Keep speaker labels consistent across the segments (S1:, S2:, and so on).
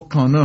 S1: kan náà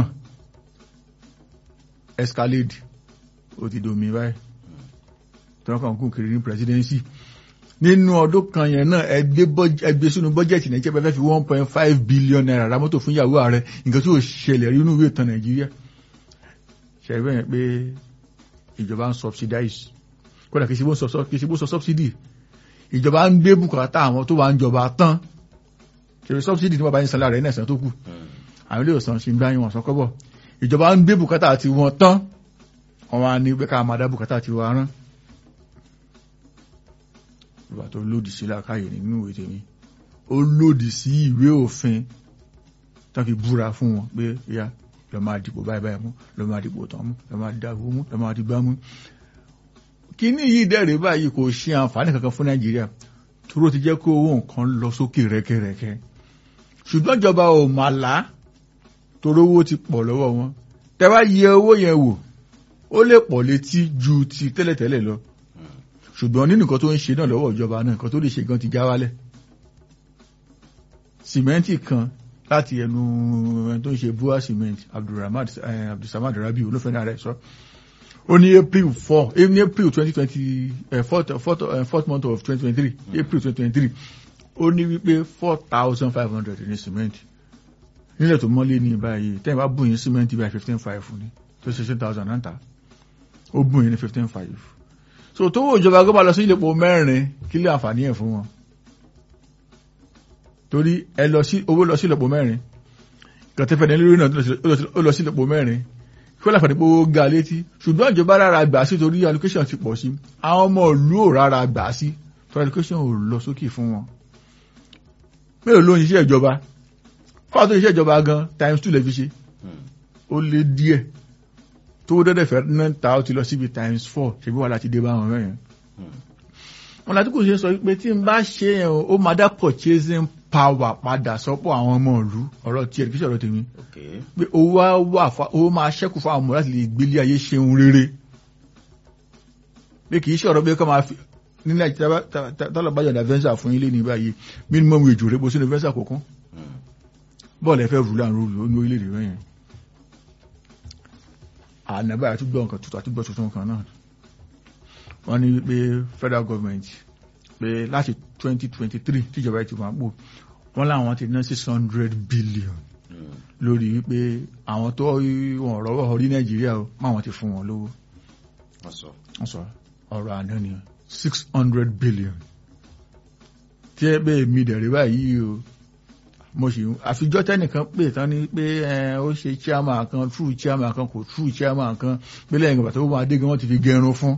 S1: escalade ó ti domi báyìí tí wọ́n kàn kún kiri ní presidency nínú ọdún kan yẹn náà ẹgbẹ́ sínú bọ́jẹ̀tì nàìjíríà bẹ́ẹ̀ fi one point five billion naira ra mọ́tò fún ìyàwó ààrẹ nǹkan tí ò ṣẹlẹ̀ rí inú ìwé ìtàn nàìjíríà ṣẹ̀rí yẹn pé ìjọba ń subsidize kódà kìí ṣe bó sọ subsidy ìjọba ń gbé bùkátà àwọn tó wà ń jọba tán ṣe subsidy tí wọ́n bá ń sanlá rẹ̀ ní ẹ̀sán tó kù àwọn ilé ìwòsàn ṣe ń gbá yín wọn sọ kọ́bọ̀ ìjọba ń gbé bùkátà àti wọn tán wọn wá ní pé ká máa dá bùkátà àti wọn rán ìwà tó lòdì sí làákàyè nínú ìwé tèmi ó lòdì sí ìwé òfin tó fi búra fún wọn pé ya lọ máa dìbò báyìí báyìí mú lọ máa dìbò tán mú lọ máa dàgbò mú lọ máa dìgbà mú kíní yìí dẹ̀rẹ̀ báyìí kò ṣe àǹfààní kankan fún nàìjíríà tóró ti jẹ́ kó owó nǹkan lọ sókè rẹ́kẹ́rẹ́kẹ́ ṣùgbọ́n ìjọba ò mà lá toró owó ti pọ̀ lọ́wọ́ wọn tẹ́ bá yẹ owó yẹn wò ó lè pọ̀ létí ju ti tẹ́lẹ̀tẹ́lẹ̀ lọ ṣùgbọ́n nínú nǹkan tó ń ṣe náà lọ́wọ́ ìjọba náà nǹkan tó lè ṣe gan ti já wálẹ̀ sìmẹ́ǹtì kan láti ẹnu ẹni tó ń ṣe bua cement abdulsamad rabi olófẹ́ni ààrẹ sọ ó ní april four ní april twenty twenty fourth fourth fourth month of twenty twenty three april twenty twenty three ó ní wípé four thousand five hundred ní cement nílẹ̀ tó mọ́lé ní báyìí tẹ́yìn bá bùn yín cement báyìí fifteen five ní tó ṣe sixteen thousand náà ta ó bùn yín ní fifteen five so tó wò ìjọba gbọ́dọ̀ lọ sí ìlẹ̀pọ̀ mẹ́rin kí lè àǹfààní ẹ̀ fún wọn torí ẹ lọ sí owó lọ sí ìlẹ̀pọ̀ mẹ́rin kàtẹ́fẹ́ ní lórí náà ó lọ sí ìlẹ̀pọ̀ mẹ́rin kí wọ́n láǹfààní pé ó ga létí ṣùgbọ́n ìjọba rárá gbà sí torí allocation ti pọ̀ sí àwọn ọmọ ìlú ò rárá gbà sí torí allocation ò lọ sókè fún wọn mélòó ló ń ṣiṣẹ́ ìjọba fáwọn tó ń ṣiṣẹ́ ìjọba gan times two lè fi ṣe ó lé díẹ̀ tó dẹ́dẹ̀ fẹ́ náà ta ó ti lọ síbi times four ṣebí wà láti dé bá wọn mẹ́rin. wọn láti kò ṣe sọ pé tí n bá ṣe yẹn ó máa dá purchasing power padà sọ́pọ̀ àwọn ọmọ ìlú ọ̀rọ̀ tí ẹ̀ kí sọ̀rọ̀ tèmi pé owó wà owó máa ṣẹ́kù fún àwọn ọmọ láti lè gbélé ayé ṣeun rere pé kì í ṣọ̀rọ̀ pé kọ́ máa fi nílẹ̀ tọ́lọ̀ bá yọ̀dà venza fún ilé ní báyìí minimum wage rẹ̀ bó sínú venza kọ̀ọ̀kan bọ́ọ̀lù ẹ̀fẹ́ rúlà ń rúlù ní orílẹ̀-èdè rẹ̀ yẹn ànàbà àtúgbọ́ nǹkan tuntun àtúgbọ́ tuntun kan náà wọ́n ní pé federal government pé láti 2023 tíjọba ti wà pò wọ́n láwọn ti ná 600 billion lórí wípé àwọn tó wọ́n rọ́wọ́ orí nàìjíríà máwọn ti fún wọn lówó wọ́n sọ ọ̀rọ̀ àná ni 600 billion tí ẹ bẹ́ẹ̀ mi dẹ̀rẹ̀ báyìí o mo sì àfijọ́ tẹ́nìkan pè tán ní pé ó ṣe chairman kan true chairman kan kò true chairman kan pé lẹ́yìn ìgbà tó wọ́n adé gan wọ́n ti fi gẹrun fún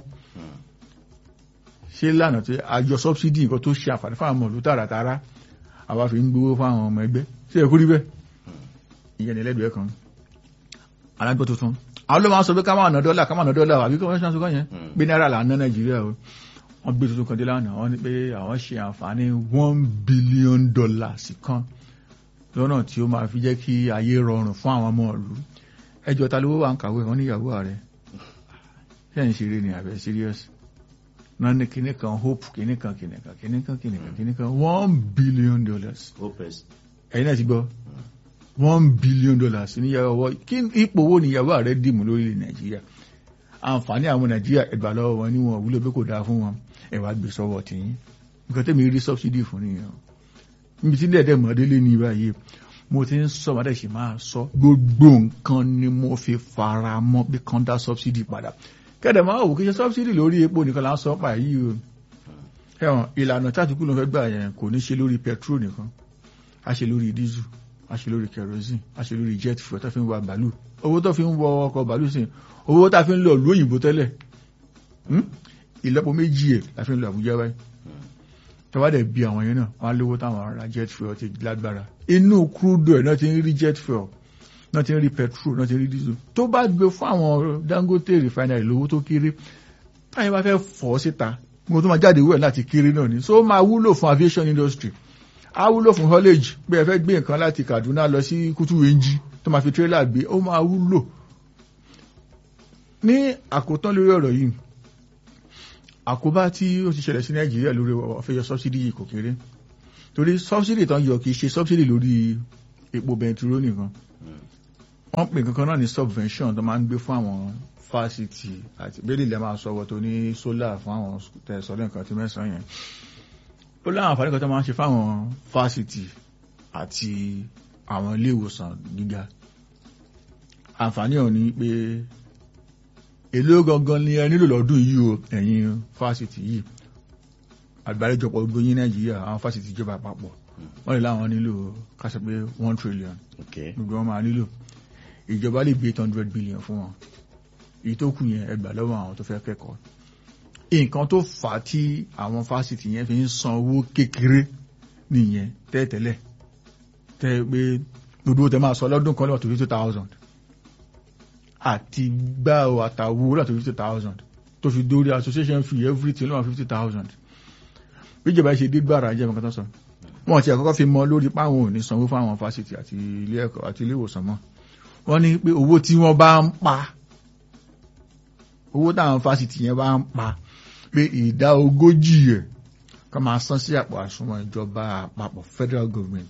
S1: ṣé lánàá tí àjọ subsidy nǹkan tó ṣe àǹfààní fáwọn ọmọ ìlú tààràtàrà àwa fi ń gbowó fáwọn ọmọ ẹgbẹ́ ṣé ẹ kú rí bẹ́ẹ̀ ìyẹn ní ẹlẹ́dùn kan alágbó tuntun àwọn ló máa ń sọ pé ká máa ná dọ́là ká máa ná dọ́là àbí kọ́ ṣáà sọ́kọ́ yẹn pé náírà là ń ná nàìjíríà o wọ́n gbé tuntun kan dé lánàá wọ́n ní pé àwọn ṣe àǹfààní one billion dollars kan lọ́nà tí ó máa fi jẹ́ kí ayé rọrùn fún àwọn ọmọ ìlú ẹjọ́ ta lówó wà ń kàwé wọn níyàwó ààrẹ ṣé ń ṣeré ní àbẹ̀ serious náà ní kíní kan hope kíní kan kíní kan kíní kan kíní kan kíní kan one billion dollars ẹ̀yin náà ti gbọ́ one billion dollars níyàwó ọwọ́ kí ipò wo níyàwó ààrẹ dìmú lórílẹ̀ nàìjíríà àǹfààní àwọn nàìjíríà ẹgbà lọ́wọ́ wọn ní wọn wúlò pé kò dáa fún wọn ẹ̀wà gbé sọ́wọ́ tìyín nǹkan tẹ́mi rí subsidy fún nìyẹn níbi tí dẹ̀dẹ̀ mọ̀délé ní báyìí mo ti ń sọ mọ́dẹ̀ sì máa sọ gbogbo nǹkan ni mo fi fara mọ́ pé kan dá subsidy padà kẹ́dẹ̀ máa wò kí ṣe subsidy lórí epo nìkan là ń sọ pa yìí o ẹ̀wọ̀n ìlànà tàbíkú ló fẹ́ gbà yẹn kò ní ṣe lórí petrol nìkan a ṣe lórí diesel a ṣe lórí kerosene a ṣe lórí jet fuel tó fi ń wa bàálù owó tó fi ń wọ ọkọ̀ bàálù sí owó tá fi ń lọ ìlú òyìnbó tẹ́lẹ̀ ìlọ́po méjì ẹ̀ la fi ń lọ Àbújá báyìí tọ́wádẹ̀ bí àwọn yẹn náà wọ́n lówó táwọn ará jet fuel ti lágbára inú crude oil náà ti ń rí jet fuel náà ti ń rí petrol náà ti ń rí diesel tó bá gbé fún àwọn Dangote refinery lówó tó kéré táyẹ̀ bá fẹ́ fọ́ síta mo tó máa jáde wẹ̀ láti kéré náà ni so ó máa wúlò fún aviation industry á wúlò fún haulage pé ẹ fẹ́ gbé nǹkan láti Kaduna lọ sí Kutuwenji tó máa fi tírélà gbé ó máa wúlò ní àkótán lórí ọ̀rọ̀ yìí àkóbá tí ó ti ṣẹlẹ̀ sí nàìjíríà lórí ọ̀fẹ́yọ sọ́bsìdì yìí kò kéré torí sọ́bsìdì tán yọ kìí ṣe sọ́bsìdì lórí epo bẹntiró nìkan wọ́n pè kankan náà ní subvention tó máa ń gbé fún àwọn fásitì àti bẹ́ẹ̀ lè máa sọ wọ́n tó ní solar fún àwọn tẹ̀sọ́lẹ̀ nǹkan tí mẹ́sàn-án yẹn ó láwọn àǹfààní kan tó máa ń ṣe fáwọn fásitì àti àwọn ilé ìwòsàn gíga àǹfààní ọ̀hún ni pé èlò gangan ni ẹ nílò lọ́dún yìí o ẹ̀yin fásitì yìí àgbáríjọpọ̀ gbogbo yín nàìjíríà àwọn fásitì ìjọba àpapọ̀ wọ́n lè láwọn nílò kásẹ̀ pé one trillion
S2: Okay.
S1: gbogbo wọn máa nílò ìjọba lè gbé eight hundred billion fún wọn èyí tó kù yẹn ẹgbà lọ́wọ́ àwọn tó fẹ́ kẹ́kọ̀ọ́ nǹkan tó fà á tí àwọn fásitì yẹn fi ń san owó kékeré nìyẹn tẹ́tẹ́lẹ̀ tẹ́ pé gbogbo tẹ máa sọ lọ́dún kan lọ́wọ́ tó fifty thousand àti gbá o àtàwọ lọ́wọ́ tó fifty thousand tó fi dórí association fee everything lọ́wọ́ fifty thousand bíjọba ṣe dé gbàrà jẹ́ nǹkan tó sọ wọn ti àkọ́kọ́ fi mọ lórí páwọn ò ní sanwó fáwọn fásitì àti ilé ẹ̀kọ́ àti ilé ìwòsàn mọ́ wọ́n ní pé owó tí wọ́n bá ń pa owó táwọn fásitì yẹn bá ń pa pé ìdá ogójì ẹ̀ ká máa san sí àpò àsùnwọ̀n ìjọba àpapọ̀ federal government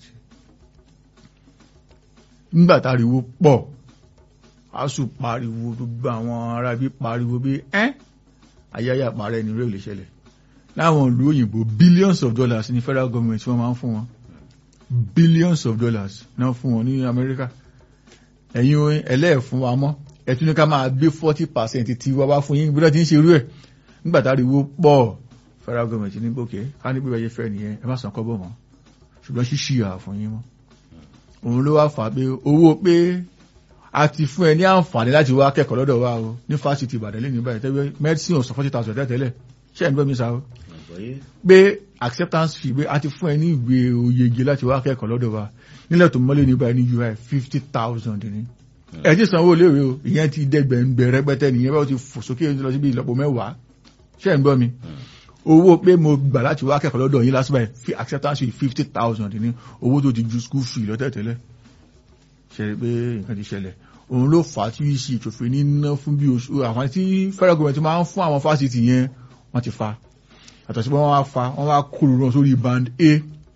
S1: nígbà táriwo pọ̀ asù pariwo gbogbo àwọn ará bí pariwo bí ẹ́ ayáyà parẹ́ ní rẹ̀ lè ṣẹlẹ̀ láwọn ìlú òyìnbó billions of dollars ní federal government wọ́n máa ń fún wọn billions of dollars náà fún wọn ní Amẹ́ríkà ẹ̀yin ẹlẹ́ẹ̀fún wa mọ́ ẹ̀tún ní ká máa gbé forty percent tí wọ́n bá fún yín bí wọ́n ti ń ṣe irú ẹ̀ nígbà táriwo pọ̀ federal government ní gòkè ká ní bíbẹ̀ yẹ fẹ́ nìyẹn ẹ má san kọ́bọ̀ mọ́ ṣùgbọ́n ṣíṣì à fún yín mọ́ òun ló wá fà á pé owó pé a ti fún ẹ ní àǹfààní láti wá kẹ́kọ̀ọ́ lọ́dọ̀ wa o ní fásitì Ìbàdàn lẹ́nu báyìí tẹ́wé medicine ọ̀sán forty thousand tẹ́tẹ́lẹ̀ ṣé ẹ̀ ń gbọ́ mi sá o
S2: Àgbọ́yé.
S1: pé acceptance fee pé a ti fún ẹ ní ìwé oyege láti wá kẹ́kọ̀ọ́ lọ́dọ̀ wa nílẹ̀ tó mọ́lé ní báyìí ní UI fifty thousand ni ẹ ti sanwó léwe o ìyẹn ti dẹ́gbẹ̀ǹgbẹ̀ rẹpẹtẹ nìyẹn bá ti fò sókè lọ síbi ìlọ́po mẹ́wàá ṣé ẹ̀ ń gbọ́ mi owó pé mo gbà láti wá kẹ́kọ̀ọ́ lọ́dọ̀ yín lásìbà fi acceptance fee fifty thousand ní owó tó ti ju school fee lọ́tẹ̀tẹ̀lẹ̀ ṣe rí pé nǹkan ti ṣẹlẹ̀ òun ló fà á tí ìṣe ìtòfin ní ná fún bí oṣù àwọn tí federal government máa ń fún àwọn fásitì yẹn wọ́n ti fa àtọ̀ sí pé wọ́n wá fa wọ́n wá kúrò náà sórí band A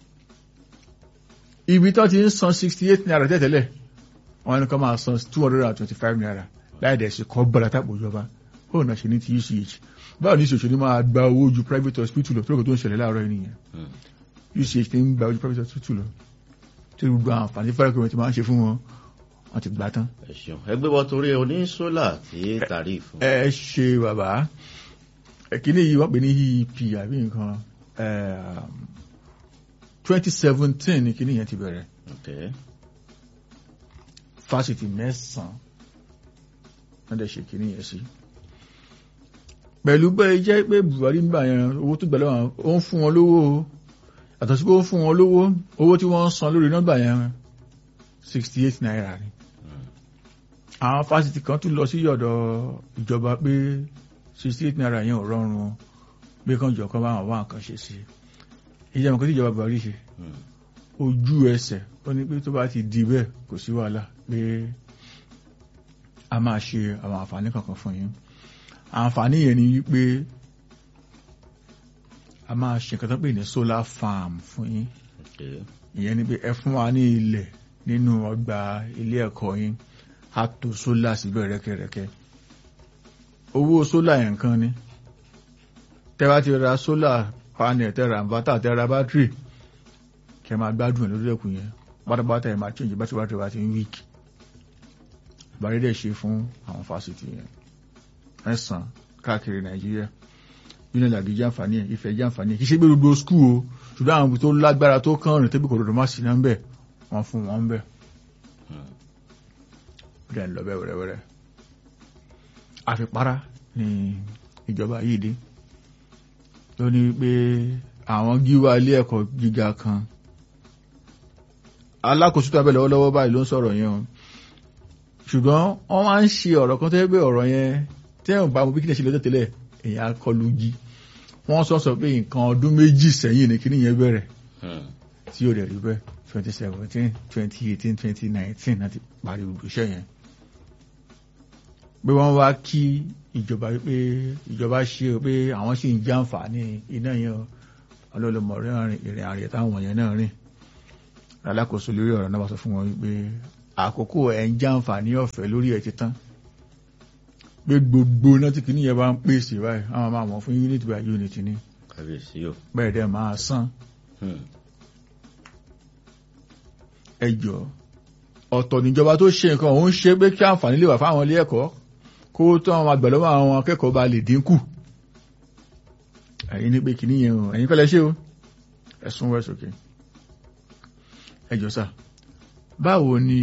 S1: ibi tó ti ń san sixty eight naira tẹ́tẹ̀lẹ̀ wọ́n ní kó máa san two hundred and twenty five naira láì dẹ̀ sí kọ́ bọ́lá tàpọ̀ ìjọba bóun náà ṣe ní ti UCH báwo ní ìṣòṣò ní máa gba owó ju private hospital lọ tó lóko tó ń ṣẹlẹ̀ láàárọ̀ yìí nìyẹn UCH ti ń gba ojú private hospital lọ tí gbogbo àǹfààní federal government máa ń ṣe fún wọn wọ́n ti gbà tán.
S2: ẹ ṣeun ẹgbẹ́ wọ́n torí oní sólà tí tàrífù.
S1: ẹ ṣe bàbá ẹ̀kíní yìí wọ́n pè ní EEP àbí nǹkan twenty seventeen ní kíní yẹn ti bẹ̀rẹ̀
S2: Okay.
S1: fásitì mẹ́sàn-án wọ́n dẹ̀ ṣe kíní yẹn sí. pẹ̀lú bẹ́ẹ̀ jẹ́ pé Buhari ń gbà yẹn owó tó gbẹ̀lẹ́ wọn ó ń fún wọn lówó o àtọ̀ sí pé ó ń fún wọn lówó owó tí wọ́n ń san lórí nọ́mbà yẹn sixty eight naira ni. àwọn fásitì kan tún lọ sí ọ̀dọ̀ ìjọba pé sixty eight naira yẹn ò rọrùn o pé kàn jọ kán bá wọn wá nǹkan ṣe sí i ìjọba nǹkan tí ìjọba Buhari ṣe
S2: Hmm.
S1: ojú ẹsẹ̀ ó ní pé tó bá ti di bẹ́ẹ̀ kò sí wàhálà pé a máa ṣe àwọn àǹfààní kankan fún yín àǹfààní yẹn ni wípé a máa ṣe nǹkan tó pè ní solar farm fún yín
S2: Okay.
S1: ìyẹn ni pé ẹ fún wa ní ilẹ̀ nínú ọgbà ilé ẹ̀kọ́ yín a tò solar síbẹ̀ rẹ́kẹrẹ́kẹ́ owó solar yẹn kan ni tẹ́ bá ti ra solar panel tẹ́ ra inverter tẹ́ ra battery kẹ́ máa gbádùn ẹ̀ lórí ẹ̀kùn yẹn pátápátá ẹ̀ máa change battery battery bá ti ń weak ìbárí dẹ̀ ṣe fún àwọn fásitì yẹn mẹ́sàn-án káàkiri nàìjíríà union àbí jàǹfààní ẹ̀ ìfẹ́ jàǹfààní ẹ̀ kì í ṣe pé gbogbo school o ṣùgbọ́n àwọn ibi tó lágbára tó kàn rìn tẹ́bí kò dòdò má sí náà ń bẹ̀ wọ́n fún wọn ń bẹ̀
S2: Hmm.
S1: ó dẹ̀ ń lọ bẹ́ẹ̀ wẹ́rẹ́wẹ́rẹ́ àfipárá ni ìjọba yìí dé ló ní pé àwọn gíwá ilé ẹ̀kọ́ gíga kan alákòóso tó abẹ́ lọ́wọ́lọ́wọ́ báyìí ló ń sọ̀rọ̀ yẹn o ṣùgbọ́n wọ́n máa ń ṣe ọ̀rọ̀ kan tó yẹ pé ọ̀rọ̀ yẹn tẹ́wọ̀n bá mo bí kí ní ṣe lọ́jọ́ tẹ́lẹ̀ èèyàn akọlù jí wọ́n sọ sọ pé nǹkan ọdún méjì sẹ́yìn ní kíní yẹn bẹ̀rẹ̀
S2: Hmm.
S1: tí ó dẹ̀ rí bẹ́ẹ̀ twenty seventeen twenty eighteen twenty nineteen láti parí gbogbo iṣẹ́ yẹn. pé wọ́n wá kí ìjọba pé ìjọba ṣe o pé àwọn sì ń jàǹfààní iná yẹn o ọlọ́lọ́mọ ìrìn àrè táwọn yẹn náà rìn alákòóso lórí ọ̀rọ̀ náà wá sọ fún wọn wípé àkókò ẹ̀ ń jàǹfààní ọ̀fẹ́ lórí ẹ̀ ti tán pé gbogbo náà tí kìíní yẹn bá ń pèsè báyìí àwọn máa mọ̀ fún unit by unit ní
S2: kábíyèsí o.
S1: bẹ́ẹ̀ dẹ̀ máa san
S2: Hmm.
S1: ẹjọ́ ọ̀tọ̀ níjọba tó ṣe nǹkan òun ṣe pé kí àǹfààní lè wà fáwọn ilé ẹ̀kọ́ kó tó àwọn àgbẹ̀ lọ́wọ́ àwọn akẹ́kọ̀ọ́ bá lè dínkù ẹ̀yin ní pé kìíní yẹn o ẹ̀yin kọ́lẹ̀ ṣe o ẹ̀sùn wẹ̀ sókè ẹjọ́ sà báwo ni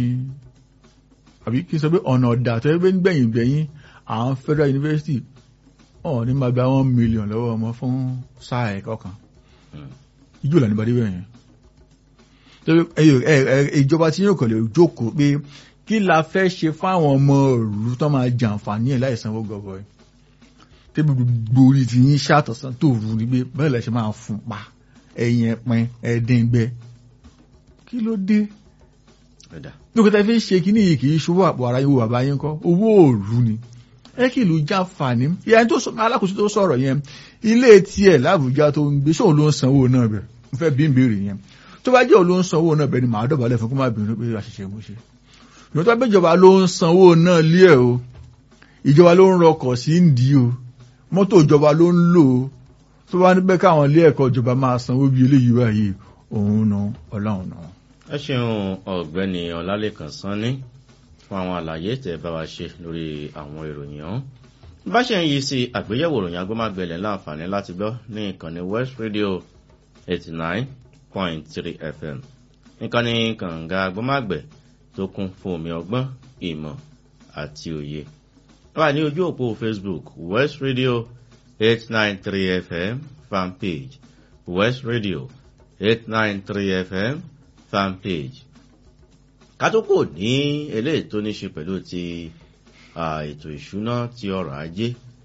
S1: àbí kí n sọ pé ọ̀nà ọ̀dà tó yẹ pé nígbẹ̀yìn gbẹ̀yìn àwọn federal university ọ̀ ní máa gba one million lọ́wọ́ ọmọ fún sáà ẹ̀kọ́ kan
S2: Hmm.
S1: ijó là ní bá débẹ̀ yẹn torí ẹ- ẹ- ẹ- ìjọba tí yóò kàn lè jókòó pé kí la fẹ́ ṣe fáwọn ọmọ ìlú tó máa jàǹfààní ẹ̀ láì sanwó gọbọi tẹ́bí gbogbo orí ti yín ṣàtọ̀sán tó rú ni pé bẹ́ẹ̀ lẹ́ ṣe máa fún pa ẹ̀yìn ẹ̀pin ẹ̀ẹ́dẹ́gbẹ́ kí ló dé
S2: Ẹ̀dá.
S1: dókítà fi ń ṣe kíní yìí kì í ṣòwò àpò ara yóò bàbá yín kọ́ owó òòlù ni ẹ kí ìlú jàǹfààní ìyá tó sọ alákòóso tó sọ̀rọ̀ yẹn ilé tiẹ̀ lábùjá tó ń gbé sóun ló ń sanwó náà bẹ̀ mo fẹ́ bí ń béèrè yẹn tó bá jẹ́ òun ló ń sanwó náà bẹ̀ ni màá dọ̀bálẹ̀ fún kó má bínú pé àṣìṣe mo ṣe ìwọ́n tó bá gbéjọba ló ń sanwó náà lé ẹ̀ o ìjọba ló ń rọkọ̀ sí ń dì í o mọ́tò ìjọba ló ń lò ó tó bá ní pẹ́ káwọn ilé ẹ̀kọ́ ìjọba máa sanwó bí eléyìí báyìí òun náà ọlọ́run náà
S2: ẹ ṣeun ọ̀gbẹ́ni ọlálẹ́kan sanni fún àwọn àlàyé tẹ́ bá wa ṣe lórí àwọn ìròyìn ọ̀hún bá ṣe ń yí sí àgbéyẹ̀wò ìròyìn agbómágbẹ̀lẹ̀ láǹfààní láti gbọ́ ní ìkànnì west radio eighty nine point three fm ìkànnì kànga agbómágbẹ̀ tó kún fún omi ọgbọ́n ìmọ̀ àti òye wà ní ojú òpó facebook west radio eight nine three fm fanpage west radio eight nine three fm fanpage kátókò ní eléyìí tó ní ṣe pẹ̀lú ti ah, ètò ìṣúná ti ọrọ̀ ajé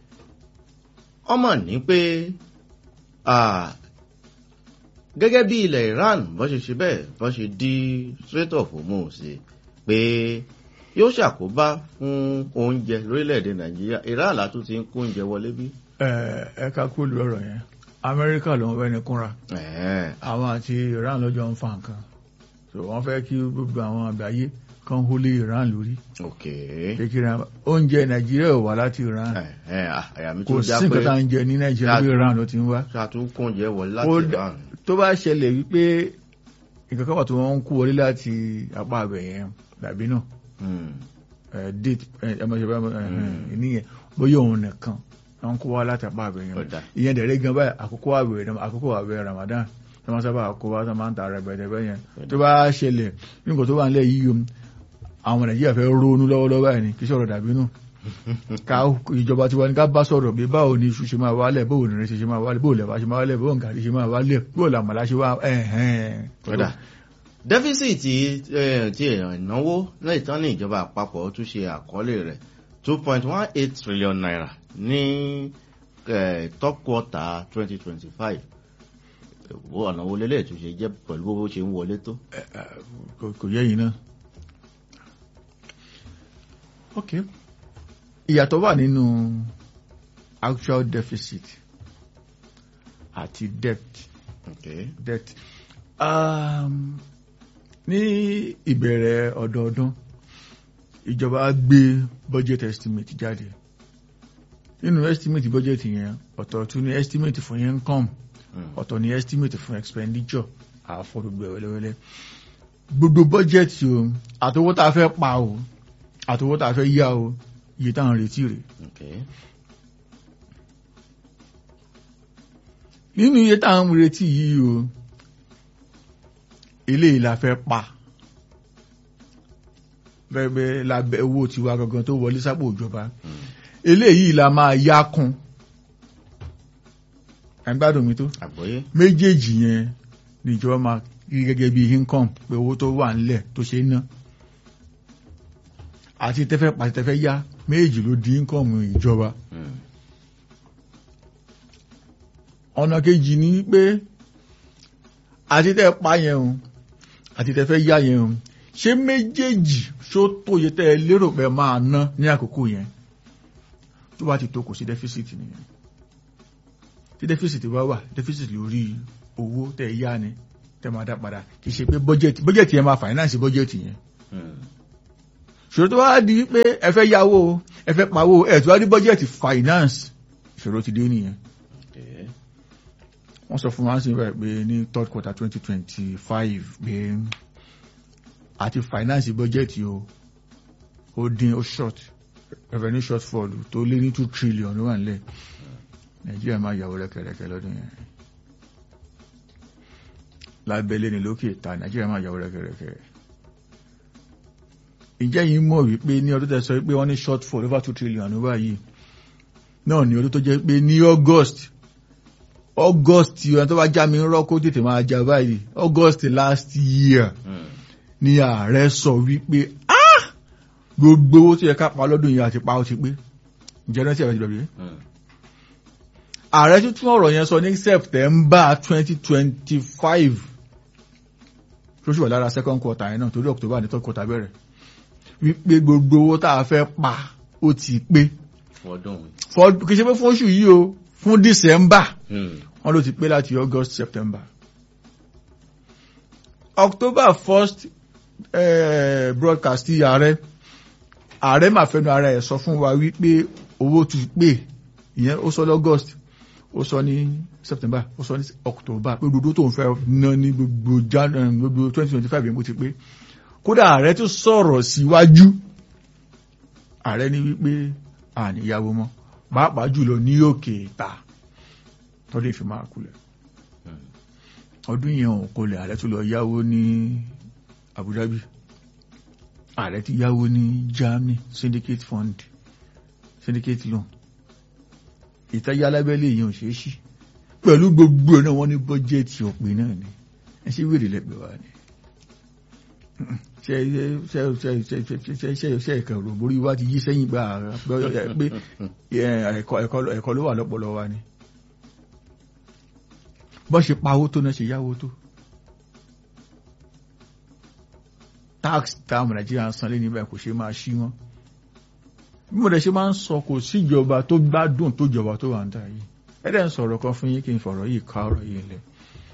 S2: ọmọ ní pé ah, gẹ́gẹ́ bí ilẹ̀ Iran bọ́ ṣe ṣe bẹ́ẹ̀ bọ́ ṣe dí Strait of Hormuz pé yóò ṣàkóbá fún oúnjẹ lórílẹ̀‐èdè Nàìjíríà Iran látún ti ń kó oúnjẹ wọlé bí.
S1: ẹ ẹ ká kó lu ọ̀rọ̀ yẹn amẹ́ríkà ló ń fẹ́ni kúnra
S2: Ẹ̀ẹ́,
S1: àwọn àti iran lọ́jọ́ ń fa nǹkan so wọ́n fẹ́ kí gbogbo àwọn àgbáyé kan hó lé iran lórí
S2: ok
S1: kékeré oúnjẹ nàìjíríà ò wá láti iran
S2: Ẹ̀ẹ́, ah, àyà mi
S1: kò
S2: tó
S1: sí
S2: já
S1: nǹkan
S2: pé
S1: tá à ń jẹ ní nàìjíríà bí iran ló ti ń wá
S2: ṣàtúnkó oúnjẹ wọlé láti
S1: Ó dá-
S2: Iran.
S1: tó bá ṣẹlẹ̀ wípé nǹkan kan wà tó wọ́n ń kó wọlé láti apá abẹ yẹn dàbí náà
S2: Hmm.
S1: ẹ date ẹ ẹ mọ̀ ṣe bá ẹ níyẹn bóyá òun nìkan wọ́n ń kó wá láti apá abẹ yẹn
S2: Ọ̀dà.
S1: ìyẹn dẹ̀rẹ́ gan báyìí àkókò àwẹ̀ àkókò àwẹ̀ Ramadan tí wọ́n sábà kó wá tó máa ń ta rẹpẹtẹ bẹ́ẹ̀ yẹn tó bá ṣẹlẹ̀ nígbà tó wà nílẹ̀ yìí o àwọn Nàìjíríà fẹ́ ronú lọ́wọ́lọ́wọ́ báyìí ni kí sọ̀rọ̀ dàbí nù ká ìjọba tiwa ní ká bá sọ̀rọ̀ bí báwo ni iṣu ṣe máa wálẹ̀ báwo ni ìrẹsì ṣe máa wálẹ̀ báwo lẹ̀bà ṣe máa wálẹ̀ báwo gàrí ṣe máa wálẹ̀ báwo làmàlà ṣe wá ẹ̀hẹ́n.
S2: Ọ̀dà. dẹ́físìtì eh, ti ìnáwó lẹ́yìn tán ní ìjọba àpapọ̀ tún ṣe àkọọ́lẹ̀ rẹ̀ two point one eight trillion naira ní eh, top quarter twenty twenty five wo ọ̀nà wo lélẹ̀ tún ṣe jẹ́ pẹ̀lú bó ṣe ń wọlé tó.
S1: kò kò yẹ yìí náà. ok ìyàtọ̀ wà nínú actual deficit àti debt
S2: Okay.
S1: debt um, ní ìbẹ̀rẹ̀ ọdọọdún ìjọba gbé budget estimate jáde nínú estimate budget yẹn ọ̀tọ̀ tún ní estimate fún income
S2: Hmm.
S1: ọ̀tọ̀ ní estimate fún expenditure àfọ̀dùgbẹ̀ wẹ́lẹ́wẹ́lẹ́ gbogbo budget o àtowó tá a fẹ́ pa o àtowó tá a fẹ́ yá o iye táwọn retí rẹ̀
S2: Okay.
S1: nínú iye táwọn retí yìí o eléyìí la fẹ́ pa bẹ́ẹ̀ lábẹ́ owó tiwa gangan tó wọlé sápò ìjọba
S2: Hmm.
S1: eléyìí la máa yá kún ẹgbádùn mi tó
S2: àgbọ́yé.
S1: méjèèjì yẹn níjọba máa rí gẹ́gẹ́ bí income pé owó tó wà nílẹ̀ tó ṣe é ná àti tẹ́fẹ́ pàṣẹ tẹ́fẹ́ yá méjì ló di income ìjọba
S2: Hmm.
S1: ọ̀nà kejì ni pé àti tẹ́ pa yẹn o àti tẹ́ fẹ́ yá yẹn o ṣé méjèèjì ṣó tóye tẹ́ ẹ lérò pé máa ná ní àkókò yẹn tó bá ti tó kò sí deficit nìyẹn tí deficit bá wà deficit lórí owó tẹ́ ẹ yá ni tẹ́ máa dá padà kì í ṣe pé budget budget yẹn máa finance budget yẹn
S2: Hmm.
S1: ṣòro tó wá di pé ẹ fẹ́ yáwó ẹ fẹ́ pawó ẹ̀ tó wá ní bọ́jẹ̀tì finance ìṣòro ti dé nìyẹn
S2: Okay.
S1: wọ́n sọ fún wa sí bẹ́ẹ̀ pé ní third quarter twenty twenty five pé àti finance bọ́jẹ̀tì o ó dín ó short revenue shortfall tó lé ní two trillion ló wà nílẹ̀ nàìjíríà máa yàwó rẹ̀kẹ̀rẹ̀kẹ̀ lọ́dún yẹn lábẹ́lé ní lókè ìta nàìjíríà máa yàwó rẹ̀kẹ̀rẹ̀kẹ̀ ìjẹ́ yìí mọ̀ wípé ní ọdún tẹ́ sọ wípé wọ́n ní shortfall over two trillion ló wà yìí náà ní ọdún tó jẹ́ pé ní august august ẹni tó bá já mi rọ́ kó tètè máa já báyìí august last year
S2: Hmm.
S1: ni ààrẹ sọ wípé "Ah! gbogbo owó tó yẹ ká pa lọ́dún yìí àti pa ó ti pé ǹjẹ́ rántí àbẹ̀tí bẹ̀rẹ̀
S2: Hmm.
S1: ààrẹ tún tún ọ̀rọ̀ yẹn sọ ní september twenty twenty five tó ṣùgbọ́n lára second quarter yẹn náà torí october ní third quarter bẹ̀rẹ̀ wípé gbogbo owó tá a fẹ́ pa ó ti pé
S2: fún ọdún yìí.
S1: For- kì í ṣe pé fún oṣù yìí o fún december
S2: Hmm.
S1: wọ́n ló ti pé láti august september october first eh, broadcast ti ààrẹ ààrẹ máa fẹnu ara ẹ̀ sọ fún wa wípé owó ti pé ìyẹn ó sọ lọ́gọ́st ó sọ ní september ó sọ ní october pé gbogbo tó ń fẹ́ ná ní gbogbo jan eh, gbogbo twenty twenty five yẹn bó ti pé kódà ààrẹ tún sọ̀rọ̀ síwájú ààrẹ ní wípé àníyàwó mọ́ pàápàá jùlọ ní òkè ìta tó lè fi máa kulẹ̀ ọdún yẹn ò kolẹ̀ ààrẹ tó lọ yáwó ní Abu Dhabi ààrẹ ti yáwó ní Germany syndicate fund syndicate loan ìtajà alábẹ́lé yẹn ò ṣeé ṣí pẹ̀lú gbogbo ẹ̀ náà wọ́n ní bọ́jẹ́ẹ̀tì òpin náà ni ẹ ṣe wèrè lẹ́gbẹ̀ẹ́ wa ni ṣe ṣe ṣe ṣe ṣe ṣe ṣe ṣe ẹ̀kan rò borí wa ti yí sẹ́yìn gbà pé ẹ̀kọ́ ẹ̀kọ́ ló wà lọ́pọ̀lọ́ wa ni bọ́ ṣe pa owó tó náà ṣe yáwó tó tax táwọn nàìjíríà ń san lé níbẹ̀ kò ṣe máa ṣí wọn bí mo dẹ̀ ṣe máa ń sọ kò síjọba tó gbádùn tó jọba tó wà ń dà yìí ẹ̀dẹ̀ ń sọ̀rọ̀ kan fún yín kí n fọ̀rọ̀ yìí ká ọ̀rọ̀ yìí lẹ̀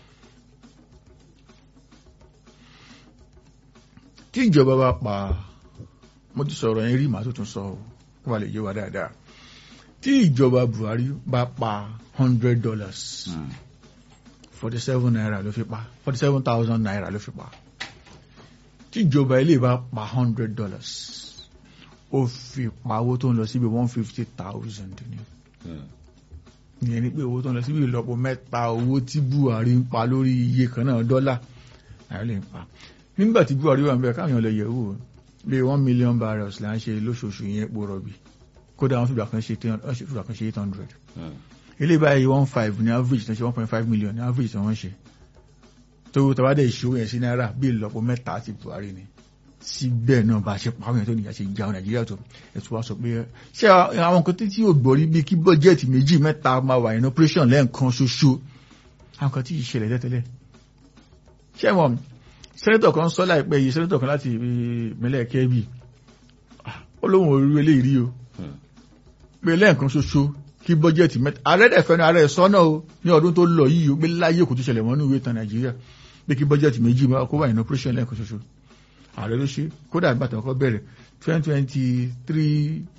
S1: tí ìjọba bá pa mo ti sọ̀rọ̀ yẹn rí màá tó tún sọ ọ́ kó wà lè yé wa dáadáa tí ìjọba Buhari bá pa hundred dollars forty seven naira ló fi pa forty seven thousand naira ló fi pa tíjọba ilé bá pa hundred dollars ó fi pa owó tó ń lọ síbi one fifty thousand ní ìyẹn ni pé owó tó ń lọ síbi ìlọ́po mẹ́ta owó tí Buhari ń pa lórí iye kan náà dọ́là náírà lè ń pa nígbà tí Buhari wà ń bẹ káwọn lè yẹ̀ wò bí one million barrels là ń ṣe lóṣooṣù yẹn epo rọ̀bì kódà wọ́n fìgbà kan ṣe eight hundred ilé báyìí one five ní average tó ṣe one point five million ní average tó wọ́n ṣe tó tàbádẹ́ ìṣòwò yẹn sí náírà bí ìlọ́po mẹ́ta ti Buhari ni síbẹ̀ náà bá ṣe pàwọn èèyàn tó nìyà ṣe já Nàìjíríà tó ẹ̀tún wá sọ pé ṣé àwọn nǹkan tí ò gbọ́rí bíi kí bọ́jẹ́ẹ̀tì méjì mẹ́ta máa wà ní operation lẹ́ẹ̀kan ṣoṣo àwọn kan tí ì ṣẹlẹ̀ tẹ́tẹ́lẹ̀ ṣé wọn sẹ́nẹ́tọ̀ kan sọ láìpẹ́ yìí sẹ́nẹ́tọ̀ kan láti ìpínlẹ̀ Kebbi ó lóun ò rí eléyìí rí o pé lẹ́ẹ̀kan ṣoṣo kí bọ́jẹ̀tì mẹ́ta ààrẹ dẹ̀ fẹ́nu ààrẹ sọ́nà o ní ọdún tó lọ yìí o pé láyé kò tó ṣẹlẹ̀ mọ́ ní ìwé ìtàn Nàìjíríà pé kí bọ́jẹ̀tì méjì máa kó wà ní operation lẹ́ẹ̀kan ṣoṣo ààrẹ ló ṣe kódà ìgbà tó kọ́ bẹ̀rẹ̀ twenty twenty three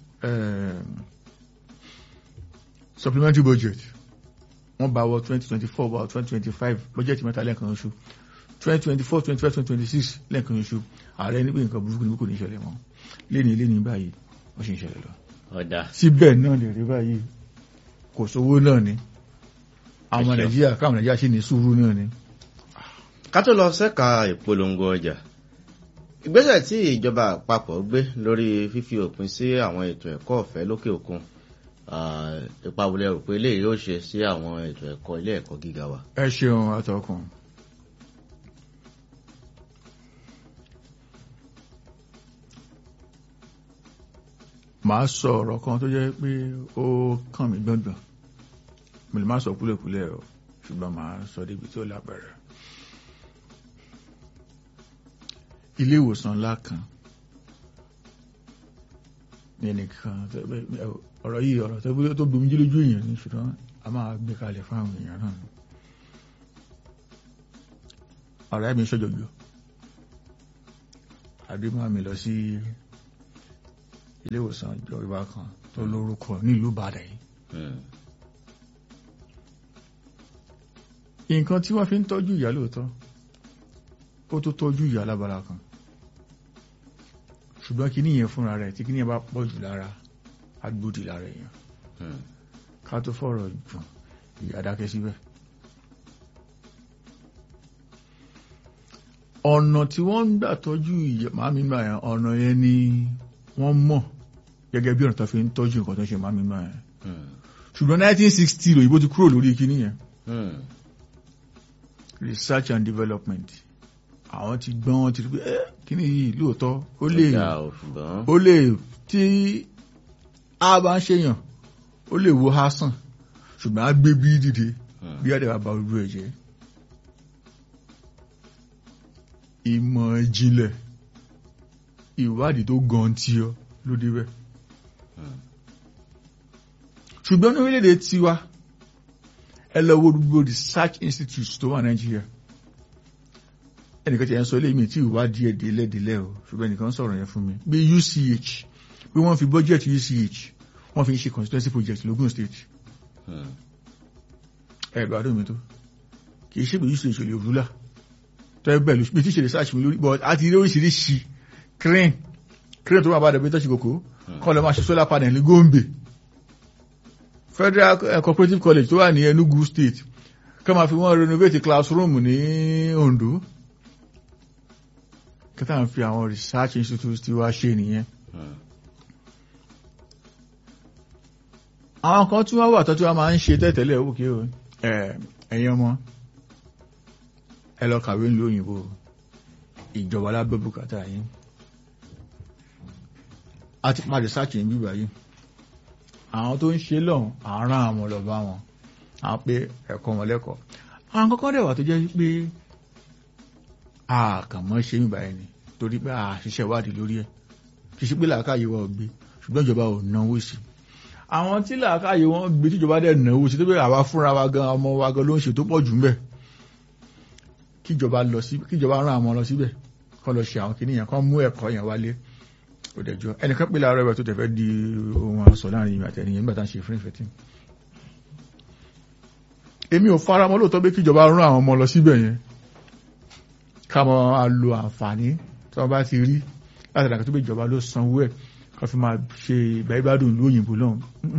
S1: supplementary budget wọ́n bá wọ twenty twenty four wọ twenty twenty five bọ́jẹ̀tì mẹ́ta lẹ́ẹ̀kan ṣoṣo twenty twenty four twenty five twenty twenty six lẹ́ẹ̀kan ṣoṣo ààrẹ ní pé nǹkan burúkú ni kò ní ṣẹlẹ̀ mọ́ léni léni báyìí ó ṣe ń ṣẹlẹ̀ lọ
S2: ọ̀dà
S1: síbẹ̀ náà lè rí báyìí kò sówó náà ni àwọn nàìjíríà káwọn nàìjíríà ṣì ní sùúrù náà ni.
S2: ká tó lọ sẹ́ka ìpolongo ọjà ìgbésẹ̀ tí ìjọba àpapọ̀ gbé lórí fífi òpin sí àwọn ètò ẹ̀kọ́ ọ̀fẹ́ lókè òkun ipa wo lẹ rò pé eléyìí yóò ṣe sí àwọn ètò ẹ̀kọ́ ilé ẹ̀kọ́ gíga wa.
S1: ẹ ṣeun atọ́kùn. màá sọ ọ̀rọ̀ kan tó jẹ́ pé ó kàn mí gbọ̀ngbọ̀n mo lè má sọ kúlẹ̀kúlẹ̀ o ṣùgbọ́n màá sọ débi tí ó lápẹ̀rẹ̀. ilé ìwòsàn ńlá kan ní ẹnìkan ọ̀rọ̀ yìí ọ̀rọ̀ tó gbomi jí lójú èèyàn ní ṣùgbọ́n a máa gbé kalẹ̀ fún àwọn èèyàn náà ọ̀rẹ́ mi ṣọ́jọ́jọ́ àdémọ́ mi lọ sí ilé ìwòsàn ìjọba kan tó lórúkọ nílùú Ìbàdàn yìí
S2: Hmm.
S1: nǹkan tí wọ́n fi ń tọ́jú ìyá lóòótọ́ ó tó tọ́jú ìyá lábala kan ṣùgbọ́n kí níyẹn fúnra rẹ̀ tí kí níyẹn bá pọ̀ jù lára agbódì lára èèyàn
S2: Hmm.
S1: ká tó fọ̀rọ̀ jù ìyá dákẹ́ síbẹ̀. ọ̀nà tí wọ́n ń gbà tọ́jú ìyá màmí gbà yẹn ọ̀nà yẹn ni wọ́n mọ̀ gẹ́gẹ́ bí ọ̀nà tó fi ń tọ́jú nǹkan tó ń ṣe màmí gbà yẹn
S2: Hmm.
S1: ṣùgbọ́n 1960 lòyìnbó ti kúrò lórí kíní yẹn
S2: Hmm.
S1: research and development àwọn ti gbọ́n wọn ti rí pé ẹ́ kíní yìí lóòótọ́ ó lè
S2: Ó dáa o, ṣùgbọ́n
S1: ó lè tí a bá ń ṣèyàn ó lè wo ha sàn ṣùgbọ́n á gbé bí dìde
S2: Hmm.
S1: bí àdàbà bá ojú ẹ̀ jẹ́ ìmọ̀ ìjìnlẹ̀ ìwádìí tó gan tí ọ ló débẹ̀
S2: Hmm.
S1: ṣùgbọ́n ní orílẹ̀-èdè tiwa ẹ lọ wo gbogbo research institutes tó wà nàìjíríà ẹnìkan tí ẹ ń sọ eléyìí mi tí ìwádìí ẹ̀ délẹ̀ délẹ̀ o ṣùgbọ́n ẹnìkan sọ̀rọ̀ yẹn fún mi bí UCH bí wọ́n fi budget UCH wọ́n fi ń ṣe constituency project lógún state
S2: Hmm.
S1: ẹ̀rọ àdó mi tó kì í ṣe pé UCH ò lè rúlà tó ẹ bẹ̀ ló bí tí ṣe research mi lórí but a ti rí oríṣiríṣi crane crane tó wà bá dẹ̀ bí tọ́sí kòkó kọ́ lọ́ máa ṣe solar panel ní Gombe Federal eh, Cooperative College tó wà ní Enugu State kọ́ máa fi wọ́n renovate classroom ní Ondo kẹta ń fi àwọn research institutes tí wá ṣe nìyẹn
S2: Hmm.
S1: àwọn kan tí wọ́n wà tó tí wọ́n máa ń ṣe tẹ́tẹ̀lẹ̀ òkè o ẹ̀, ẹ̀yin ọmọ ẹ lọ kàwé nílùú òyìnbó ìjọba lábẹ́ bùkátà yín a ti pa research yìí bíbá yìí àwọn tó ń ṣe lọ́hùn àárán àwọn ọlọ́ba wọn à ń pé ẹ̀kọ́ wọn lẹ́kọ̀ọ́ àwọn kọ́kọ́ dẹ̀ wà tó jẹ́ pé a kàn mọ́ ṣe bíbá yìí ni torí pé a ṣiṣẹ́ ìwádìí lórí ẹ̀ kì í ṣe pé làákàyè wa ò gbé ṣùgbọ́n ìjọba ò náwó sí i àwọn tí làákàyè wọn gbé tíjọba dẹ̀ náwó sí tó bẹ́ẹ̀ àwa fúnra wa gan ọmọ wa gan ló ń ṣe tó pọ̀ jù ńbẹ̀ kíjọba lọ sí kíjọba rán àwọn lọ síbẹ̀ kọ́ lọ ṣe àwọn kìnìyàn kan mú ẹ̀kọ́ yẹn wálé ó dẹjọ́ ẹnìkan pè láàárọ̀ ẹ̀rọ tó tẹ̀fẹ́ di ohun àṣọ láàrin ìgbà tẹ̀yìn nígbà tá à ń ṣe fún ìfẹ́ tí èmi ò fara mọ́ lóòótọ́ pé kíjọba rán àwọn ọmọ lọ síbẹ̀ yẹn ká mọ́ a lo àǹfààní tí wọ́n bá ti rí láti dàgbà tó pé ìjọba ló sanwó ẹ̀ ká fi máa ṣe ìgbàgbádùn ìlú òyìnbó náà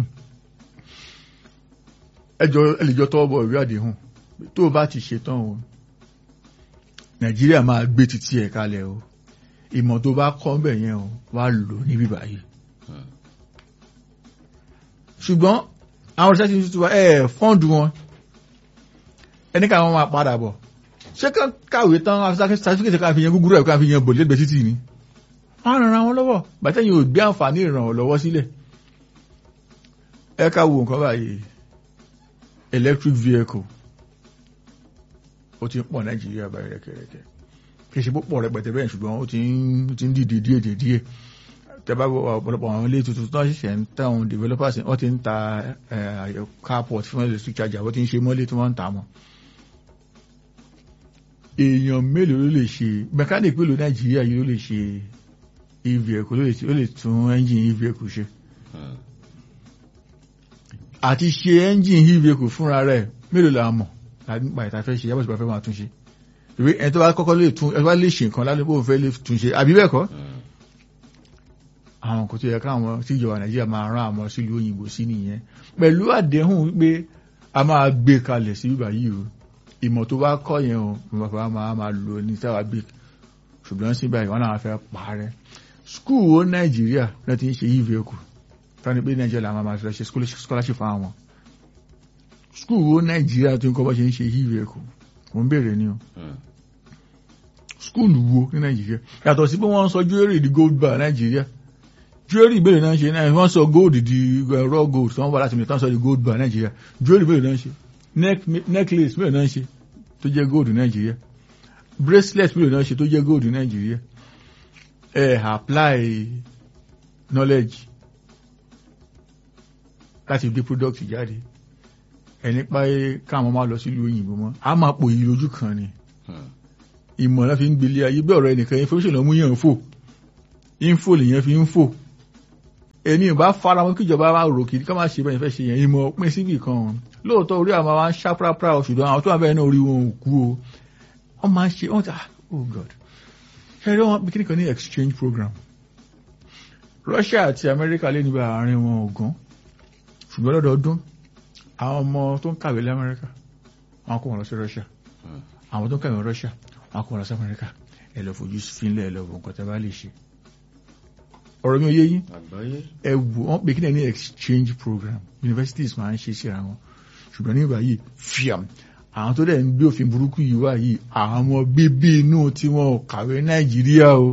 S1: ẹjọ́ ẹlẹ́jọ́ tọ́wọ́ bọ̀ ìwé àdéhùn tó o bá ti ṣetán o nàìjíríà máa gbé títí ẹ̀ kalẹ̀ o ìmọ̀ tó bá kọ́ bẹ̀ yẹn o wá lò níbí báyìí
S2: Hmm.
S1: ṣùgbọ́n àwọn research institute wa ẹ̀ fọ́ǹdù wọn ẹni ká wọn máa padà bọ̀ ṣé ká kàwé tán certificate ká fi yan gúgúrú ẹ̀ ká fi yan bò lẹ́gbẹ̀ẹ́ títì ni wọ́n ràn án wọn lọ́wọ́ bàtẹ́yìn ò gbé àǹfààní ìrànwọ́ lọ́wọ́ sílẹ̀ ẹ ká wo nǹkan báyìí electric vehicle ó ti ń pọ̀ nàìjíríà báyìí rẹ̀kẹ̀rẹ̀kẹ̀ kì í ṣe púpọ̀ rẹpẹtẹ bẹ́ẹ̀ ṣùgbọ́n ó ti ń ó ti ń dìde díẹ̀ díẹ̀ díẹ̀ tẹ́bá wọ ọ̀pọ̀lọpọ̀ àwọn ilé tuntun tó ń ṣẹ̀ṣẹ̀ ń tà àwọn developers wọ́n ti ń ta eh, carport fún electric charger wọ́n ti ń ṣe mọ́lé tí wọ́n ń tà mọ́ èèyàn mélòó ló lè ṣe mechanic mélòó nàìjíríà yìí ló lè ṣe e-vehicle ló lè ló lè tún engine e-vehicle ṣe
S2: Hmm.
S1: àti ṣe engine e-vehicle fúnra rẹ̀ mélòó la mọ̀ nípa ìta fẹ́ ṣe yàbọ̀ ìgbà fẹ́ máa tún ṣe ìwé ẹni tó bá kọ́kọ́ lè tún ẹni tó bá lè ṣe nǹkan lálẹ́ bó fẹ́ lè tún ṣe àbí bẹ́ẹ̀ kọ́
S2: Hmm.
S1: àwọn kò tó yẹ káwọn tí ìjọba nàìjíríà máa rán àwọn sílùú òyìnbó sí nìyẹn pẹ̀lú àdéhùn wípé a máa gbé kalẹ̀ sí bíbá yìí o ìmọ̀ tó bá kọ́ yẹn o bàbá máa máa lò ní sáwà gbé ṣùgbọ́n síbẹ̀ ìwọ́n náà fẹ́ parẹ́ skul wo nàìjíríà náà ti ń ṣe e-vehicle tani pé nàìjíríà làwọn máa fẹ́ ṣe scholarship fún àwọn skul wo nàìjíríà tó ń kọ́ bá ṣe ń ṣe e-vehicle mo ń béèrè ni o
S2: Hmm.
S1: skul wo ní nàìjíríà yàtọ̀ sí pé wọ́n sọ jewelry di gold bar nàìjíríà jewelry ìbéèrè náà ṣe náà wọ́n sọ gold di uh, raw gold tí wọ́n wà láti mìíràn sọ di gold bar nàìjíríà jewelry ìbéèrè náà ṣe neck necklace ìbéèrè náà ṣe tó jẹ́ gold nàìjíríà bracelet ìbéèrè náà ṣe tó jẹ́ gold nàìjíríà ẹ apply knowledge láti gbé product jáde ẹni pa káwọn máa lọ sílùú òyìnbó mọ́ a máa pò yí lójú kan ni
S2: Hmm.
S1: ìmọ̀ náà fi ń gbélé ayé bí ọ̀rọ̀ ẹnìkan information lọ mú yàn fò info lèyàn fi ń fò èmi ò bá fara wọn kíjọba máa rò kí ká máa ṣe bẹ́ẹ̀ fẹ́ ṣe yẹn ìmọ̀ pín síbì kan lóòótọ́ orí àwọn máa ń ṣáprápra ṣùgbọ́n àwọn tó wà bẹ́ẹ̀ náà orí wọn ò kú o wọ́n máa ń ṣe wọ́n ta oh god ṣẹ́rí wọn bí kíníkan ní exchange program Russia àti America lé níbi àárín wọn ògùn ṣùgbọ́n lọ́dọọdún àwọn ọmọ tó ń kàwé lamẹ́ríkà wọn kó wọn lọ sí Russia àwọn tó ń kàwé Russia wọn kó wọn lọ sí America ẹ lọ fojú fínlẹ̀ ẹ lọ wọ nǹkan tẹ́ bá lè ṣe ọ̀rọ̀ mi ò yé yín
S2: àgbáyé
S1: ẹ wò wọ́n pè kí ní exchange program universities máa ń ṣe síra wọn ṣùgbọ́n nígbà yìí fiam àwọn tó dẹ̀ ń gbé òfin burúkú yìí wá yìí àwọn ọmọ bíbí inú tí wọn ò kàwé Nàìjíríà o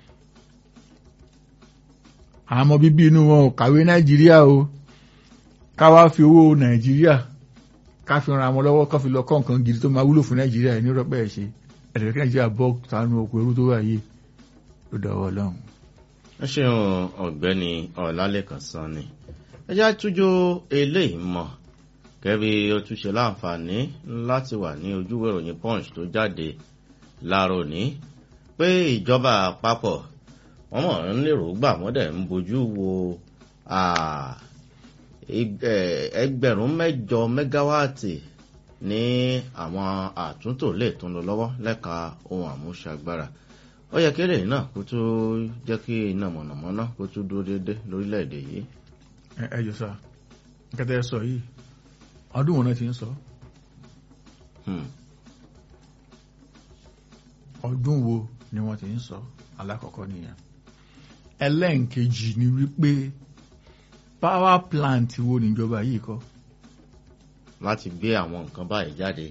S1: àwọn ọmọ bíbí inú wọn ò kàwé Nàìjíríà o ká wá fi owó Nàìjíríà ká fi ran àwọn lọ́wọ́ ká fi lọ kọ́ nǹkan gidi tó máa wúlò fún Nàìjíríà ẹ̀ ní rọ́pẹ́ ẹ̀ ṣe ẹ̀rẹ̀ kí Nàìjíríà bọ́ sánú oko ẹrú tó wà yìí ló dọ̀wọ́ Ọlọ́run.
S2: ẹ ṣeun ọ̀gbẹ́ni ọlálẹ́kan sanni ẹ já tújó eléyìí mọ̀ kẹ́bí ó tún ṣe láǹfààní láti wà ní ojúwé ìròyìn punch tó jáde láàárọ̀ ní pé ìjọba àpapọ̀ wọ́n mọ̀ ń lérò gbà wọ́n dẹ̀ ń bójú wo ẹgbẹ̀rún mẹ́jọ mẹ́gáwáàtì ní àwọn àtúntò lè tún lọ lọ́wọ́ lẹ́ka ohun àmúṣagbára ó yẹ kí eléyìí náà kó tó jẹ́ kí iná mọ̀nàmọ́ná kó tó dúró déédé lórílẹ̀‐èdè yìí.
S1: ẹ ẹ jọ sá nǹkan tẹ́ ẹ sọ yìí ọdún wọn náà ti ń sọ ọdún wo ni wọ́n ti ń sọ alákọ̀ọ́kọ́ nìyẹn ẹlẹ́ǹkejì ni wípé power plant wo níjọba yìí kọ́
S2: láti gbé àwọn nǹkan báyìí jáde.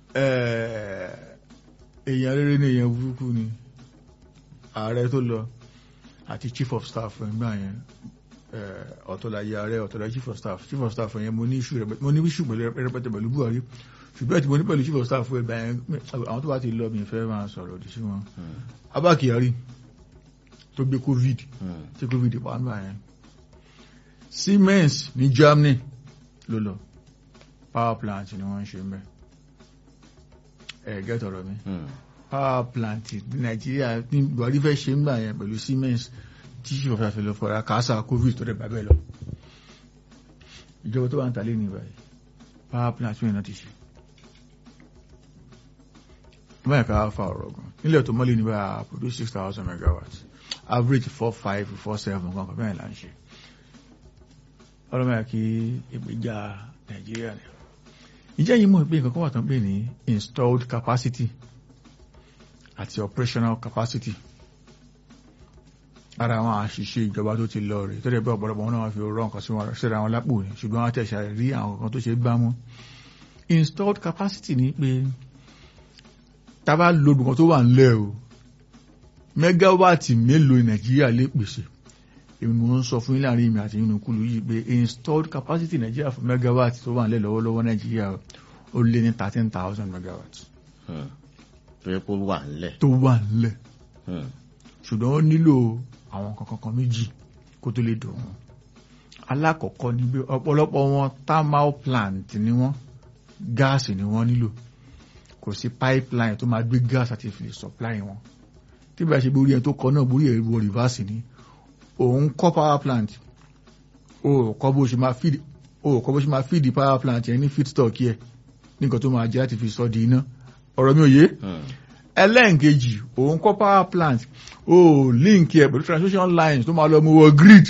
S1: èèyàn rere ni èèyàn burúkú ni ààrẹ tó lọ àti chief of staff ẹgbẹ́ yẹn ọ̀tọ̀láyé ààrẹ ọ̀tọ̀láyé chief of staff chief of staff yẹn mo ní issue mo ní issue pẹ̀lú rẹpẹtẹ pẹ̀lú Buhari ṣùgbọ́n tí mo ní pẹ̀lú chief of staff ẹgbẹ́ yẹn àwọn tó bá ti lọ mi fẹ́ máa sọ̀rọ̀ òdì sí wọn. Abba Kyari tó gbé covid tí covid pa nígbà yẹn Siemens ní Germany ló lọ power plant ni wọ́n ń ṣe mbẹ́ ẹ̀ gẹ́tọ̀rọ̀ mi power plant ní nàìjíríà ní buhari fẹ́ ṣe ń gbà yẹn pẹ̀lú siemens tí ṣe fọ́fẹ́ fẹ́ lọ fọ́ra kásá covid tó dẹ̀ bàbẹ́ lọ ìjọba tó wà ń tàlé ní ìbáyìí power plant mìíràn ti ṣe báyìí ká fa ọ̀rọ̀ gan nílẹ̀ tó mọ́lẹ̀ ní báyà produce six thousand megawatts average four five four seven kan kan bẹ́ẹ̀ là ń ṣe ọlọ́mọ yà kí ìgbéjà nàìjíríà ni ìjẹ́ yìí mọ̀ pé nǹkan kan wà tán pé ní installed capacity àti operational capacity ara àwọn àṣìṣe ìjọba tó ti lọ rè tó dẹ̀ bí ọ̀pọ̀lọpọ̀ wọn náà fi rọ nǹkan sí wọn síra wọn lápò ní ṣùgbọ́n wọn tẹ̀sà rí àwọn kan tó ṣe gbá mú installed capacity ni pé tábà lòdù kan tó wà ńlẹ̀ o mẹ́gáwáàtì mélòó nàìjíríà lè pèsè èmi mo ń sọ fún yín láàrin mi àti yín kúlù yìí pé installed capacity nàìjíríà fún mẹ́gáwáàtì tó wà ńlẹ̀ lọ́wọ́lọ́wọ́ nàìjíríà ó lé ní thirteen thousand megawatts
S2: tó yẹ kó wà ńlẹ̀.
S1: tó wà ńlẹ̀ ṣùgbọ́n ó nílò àwọn kankan kan méjì kó tó lè dùn wọn. alákọ̀ọ́kọ́ ni pé ọ̀pọ̀lọpọ̀ wọn thermal plant ni wọ́n gáàsì ni wọ́n nílò kò sí pipeline tó máa gbé gáàsì àti fi supply wọn. tí bá ṣe borí ẹ̀ tó kọ náà borí ẹ̀ wọ reverse ni òun kọ́ power plant o kọ́ bó ṣe máa feed o kọ́ bó ṣe máa feed power plant yẹn ní feedstock yẹ nǹkan tó máa jẹ́ láti fi sọ di iná ọ̀rọ̀ mi ò yé ẹlẹ́ǹkejì òun kọ́ power plant ó líǹkì ẹ̀ pẹ̀lú transmission lines tó máa lọ mú wọ grid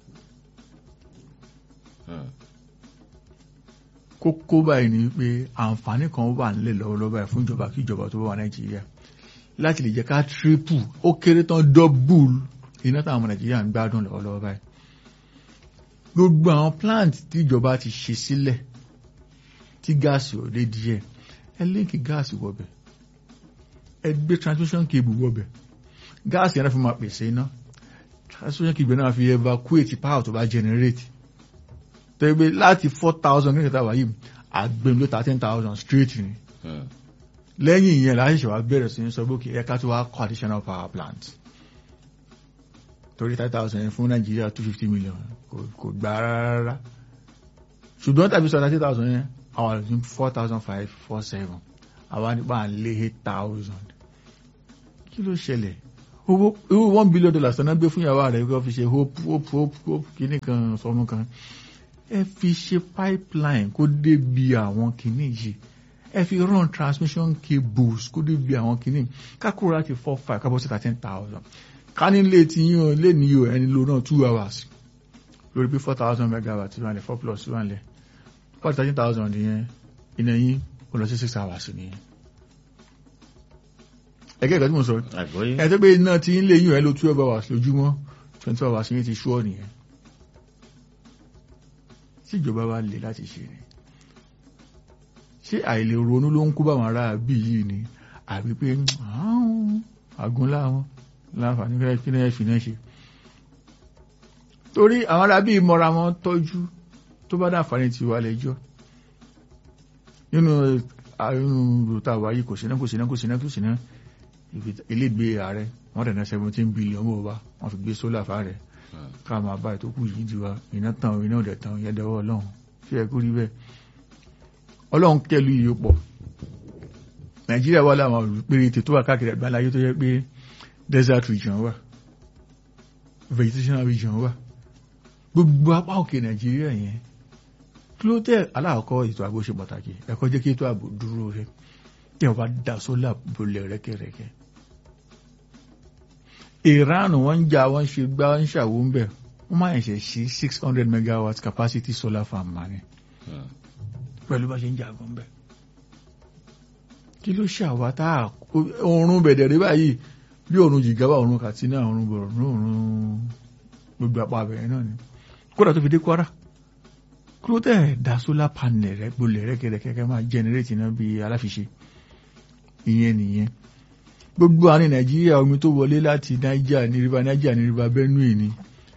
S1: kókó báyìí ni pé àǹfààní kan wà nílẹ̀ lọ́wọ́lọ́wọ́ báyìí fún ìjọba kí ìjọba tó wà nàìjíríà láti lè jẹ́ ká triple ó kéré tán double iná táwọn ọmọ nàìjíríà ń gbádùn lọ́wọ́lọ́wọ́ báyìí gbogbo àwọn plant tí ìjọba ti ṣe sílẹ̀ tí gáàsì ò lé díẹ̀ ẹ líǹkì gáàsì wọbẹ̀ ẹ gbé transmission cable wọbẹ̀ gáàsì yẹn náà fi máa pèsè iná transmission cable náà fi evacuate power tó bá generate tẹ́gbẹ́ láti four thousand kí n kẹta wáyé àgbẹ̀m ló thirteen thousand straight ni lẹ́yìn ìyẹn láti ṣe wá bẹ̀rẹ̀ sí ní sọ bókè ẹ̀ka tó wá kọ́ additional power plant torí thirty thousand fún nàìjíríà two fifty million kò gbà rárá ṣùgbọ́n tàbí sọ thirty thousand yẹn àwọn àlùfín four thousand five four seven àwa nípa à ń lé eight thousand kí ló ṣẹlẹ̀ owó owó one billion dollars tán náà gbé fún ìyàwó rẹ̀ kó fi ṣe hope hope hope hope kíní kan sọmú kan ẹ fi ṣe pipeline kó débi àwọn kíní yìí ẹ fi run transmission cables kó débi àwọn kíní kákúrò láti four five kábọ̀ sí thirteen thousand ká ní lè ti yín o lè ní o ẹni lo náà two hours lórí pé four thousand megawatt wà lẹ̀ four plus wà lẹ̀ four thirteen thousand yẹn iná yín ó lọ sí six hours nìyẹn ẹgẹ́ ìgbà tí mo sọ
S2: àgbọ́yé
S1: ẹ tó pé iná tí ń lè yín ẹ lo twelve hours lójúmọ́ twenty hours yín ti ṣúọ́ nìyẹn tí ìjọba bá lè láti ṣe ni ṣé àìlè ronú ló ń kó báwọn ará bí yìí ni àbí pé àgúnlá wọn láǹfààní kí náà fi náà ṣe torí àwọn ará bí mọ́ra wọn tọ́jú tó bá dáǹfààní ti wà lẹ́jọ́ nínú àrùn rota wáyé kò síná kò síná kò síná kò síná ilégbé ààrẹ wọ́n tẹ̀lé seventeen billion owó wa wọ́n fi gbé sólà fáàrẹ̀ ká máa bá ìtókù yìí di wa iná tán iná ọ̀dẹ̀ tán yẹn dẹwọ́ ọlọ́run ṣé ẹ kú rí bẹ́ẹ̀ ọlọ́run kẹlu yìí pọ̀ nàìjíríà wà láwọn olùpẹ̀rẹ̀ tó wà káàkiri àgbáńlá ayé tó yẹ pé desert region wà vegetation region wà gbogbo apá òkè nàìjíríà yẹn kí ló tẹ aláàkọ́ ètò ààbò ṣe pàtàkì ẹ̀kọ́ jẹ́ kí ètò ààbò dúró rẹ tí wọ́n bá da sólà bolẹ̀ rẹ́kẹ̀rẹ́kẹ́ Iran wọ́n ń jà wọ́n ṣe gbá ń ṣàwó ń bẹ̀ wọ́n máa ń ṣe sí six hundred megawatt capacity solar farm mani pẹ̀lú bá ṣe ń jagun bẹ̀ kí ló ṣàwá tá a oorun bẹ̀dẹ̀ rí báyìí bí oorun jìgáwá oorun Katsina oorun Borno oorun gbogbo apá abẹ̀rẹ̀ náà ni kódà tó fi dé Kwara kúrò tẹ̀ da solar panel rẹ̀ gbolẹ̀ rẹ̀ kẹ̀kẹ́ máa generate iná bí aláfiṣe ìyẹn nìyẹn gbogbo àárín nàìjíríà omi tó wọlé láti niger ní river niger ní river benue ni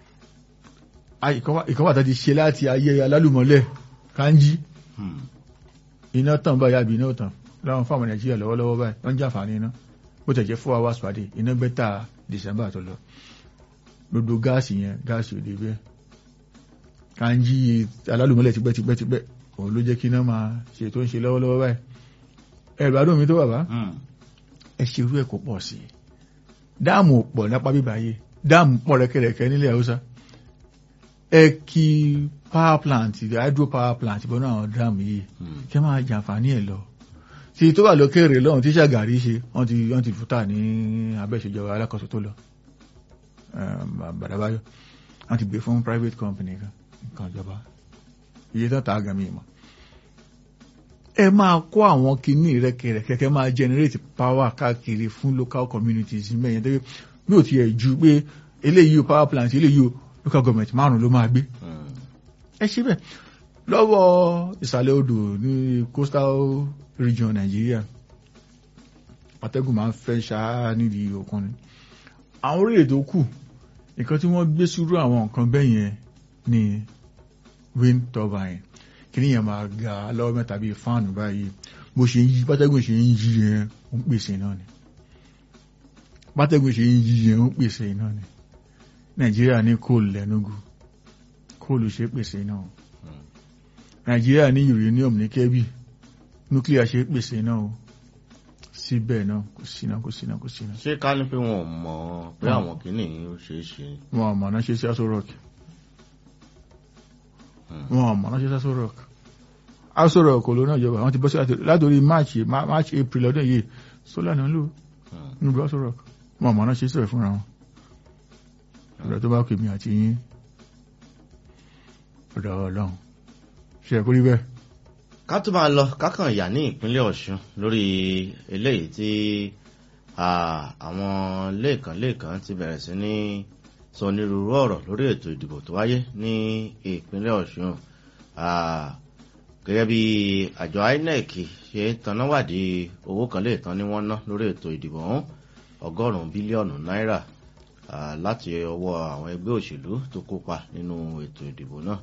S1: ìkan wà tá ti ṣe láti ayé alálùmọ́lẹ̀ kanji iná tàn báyà bí iná tàn láwọn fáwọn nàìjíríà lọ́wọ́lọ́wọ́ báyìí wọ́n jàǹfààní iná bó tẹ̀ jẹ́ four hours pàdé iná bẹ́tà december tó lọ gbogbo gáàsì yẹn gáàsì òde bẹ́ẹ̀ kanji alálùmọ́lẹ̀ tipẹ́tipẹ́tipẹ́ òun ló jẹ́ kí iná máa ṣe tó ń ṣe lọ́wọ́lọ́wọ́ báyìí ẹ̀rọ adó mi tó bàbá ẹ ṣe irú ẹ̀ kó pọ̀ sí i dáàmù pọ̀ lápá bíbáyé dáàmù pọ̀ rẹ́kẹ̀rẹ́kẹ́ nílẹ̀ haúsá ẹ kí power plant hydro power plant bọ́nú àwọn dáàmù yìí kí wọ́n máa jàǹfààní ẹ̀ lọ tí tó wà lókèrè lọ́hùn tí ṣàgàrí ṣe wọ́n ti wọ́n ti fúta ní abẹ́ṣèjọba alákòóso tó lọ bàdàbáyọ̀ wọ́n ti gbé fún private company kan nǹkan ìjọba iye tó ta àgàmì ìmọ̀ ẹ máa kó àwọn kinní rẹ̀kẹ̀rẹ̀kẹ̀ kẹ́ máa generate power káàkiri fún local communities mẹ́yẹn tó bí ò ti ẹ̀ ju pé eléyìí power plant eléyìí local government márùn ló máa gbé ẹ ṣe bẹ́ẹ̀ lọ́wọ́ ìsàlẹ̀ odò ní coastal region Nàìjíríà atẹ́gùn máa ń fẹ́ ṣáá nídìí òkun ni àwọn orílẹ̀ tó kù nǹkan tí wọ́n gbé sùúrù àwọn nǹkan bẹ́ẹ̀ yẹn ni wind turbine kìíní yẹn máa ga lọ́wọ́ mẹ́ta bíi fáànù báyìí bó ṣe ń yí bátẹ́gùn ṣe ń yí yẹn ó ń pèsè náà ni bátẹ́gùn ṣe ń yí yẹn ó ń pèsè náà ni nàìjíríà ní kóòlù lẹ́nugu kóòlù ṣe pèsè náà nàìjíríà ní uranium ní kẹ́bì nuclear ṣe pèsè náà o síbẹ̀ náà kò síná kò síná kò síná.
S2: ṣé ká ní pé wọn ò mọ̀ pé àwọn kìíní ó ṣeé ṣe.
S1: wọn ò mọ̀ náà ṣe sí aṣọ rock wọn ò mọ̀ náà ṣe sí aṣọ rock aṣọ rock ló náà jọba àwọn ti bọ́ sí látòrí march march april ọdún yìí solar náà lò níbi aṣọ rock wọn ò mọ̀ náà ṣe sọ̀rọ̀ fúnra wọn ọ̀dọ̀ tó bá kù mí àti yín ọ̀dọ̀ ọlọ́run ṣe kúrí bẹ́ẹ̀.
S2: ká tó máa lọ kákan yà ní ìpínlẹ̀ ọ̀ṣun lórí eléyìí tí àwọn lẹ́ẹ̀kan lẹ́ẹ̀kan ti bẹ̀rẹ̀ sí ní sọ onírúurú ọ̀rọ̀ lórí ètò ìdìbò tó wáyé ní ìpínlẹ̀ ọ̀ṣun gẹ́gẹ́ bí àjọ inec ṣe tanáwádìí owó kan lè tán ní wọ́n ná lórí ètò ìdìbò ọ̀hún ọgọ́rùn-ún bílíọ̀nù náírà láti ọwọ́ àwọn ẹgbẹ́ òṣèlú tó kópa nínú ètò ìdìbò náà.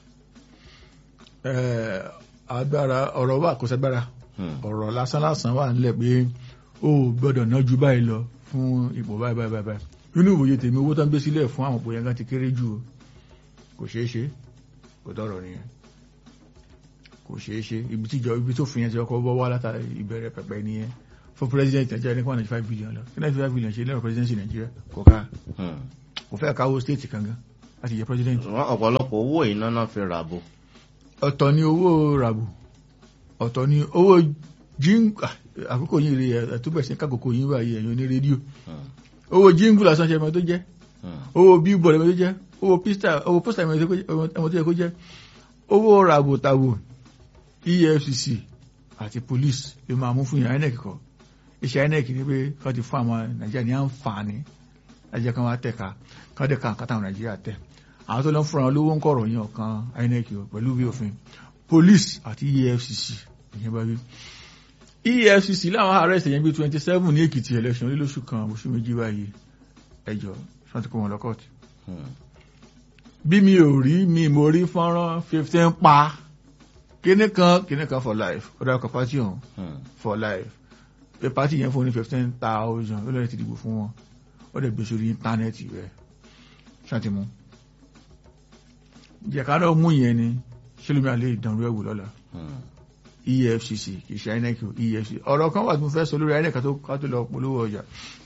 S1: agbára ọ̀rọ̀ wà kó sẹ́gbára ọ̀rọ̀ lásán lásán wà nílẹ̀ pé ó gbọ́dọ̀ ná ju báyìí lọ fún ipò báyìí báyìí báyìí nínú ìwòye tèmi owó tó ń gbé sílẹ̀ fún àwọn òpó yẹn kan ti kéré jù kò ṣeé ṣe kò tọrọ nìyẹn kò ṣeé ṣe ibi tíjọ ibi tó fi yẹn ti ọkọ̀ bọ́ wá látàrí ìbẹ̀rẹ̀ pẹ̀pẹ̀ nìyẹn fún president nàìjíríà ní kí wọ́n ninety five billion lọ kí ninety five billion ṣe lẹ́rọ presidency nàìjíríà kò ká
S2: Hmm.
S1: kò fẹ́ káwó state kankan láti jẹ president
S2: Ṣùgbọ́n ọ̀pọ̀lọpọ̀ owó iná náà fi ràbò.
S1: ọ̀tọ̀ ni owó ràbù ọ̀tọ̀ ni owó jíngù àkókò yìí rí ẹ̀túbẹ̀ sí kákòókò yìí báyìí ẹ̀yìn ní rédíò
S2: Hmm.
S1: owó jíngù lásán ṣe ẹmọ tó jẹ́
S2: Hmm.
S1: owó bíbọ̀lù ẹmọ tó jẹ́ owó pista owó pósítà ẹmọ tó yẹ kó jẹ́ owó ràbù tàbù efcc àti police ló máa mú fún yàn inec kọ iṣẹ́ inec ni pé kọ́ ti fún àwọn nàìjíríà ní àǹfààní lájẹ́ kan wá tẹ̀ka kọ́ dẹ̀ ka nǹkan táwọn nàìjíríà tẹ̀ àwọn tó lọ fúnra wọn lówó ń kọ̀rọ̀ yàn kan inec o pẹ̀lú bí òfin police àti efcc ìyẹn bá wí efcc láwọn arrest yẹn bí twenty seven ní èkìtì election lílóṣù kan oṣù méjì báyìí ẹjọ́ ṣọ́n ti kó wọn lọ kọ́ọ̀tù
S2: Hmm.
S1: bí mi ò rí mi mo rí fọ́nrán fifteen pa kíní kan kíní kan for life ó dára kan pátí ọ̀hún
S2: Hmm.
S1: for life pé pátí yẹn fún ní fifteen thousand ó lọ́ọ́ ti dìbò fún wọn ó dẹ̀ gbé sórí íńtánẹ́ẹ̀tì rẹ̀ ṣàtìmú jẹ̀kádọ́ mú yẹn ni ṣẹlẹ́mi àlẹ́ ìdánwò ẹ̀wò lọ́la
S2: Hmm.
S1: efcc kì í ṣe inec o efcc ọ̀rọ̀ kan wà tí mo fẹ́ sọ lórí inec ká tó ká tó lọ polówó ọjà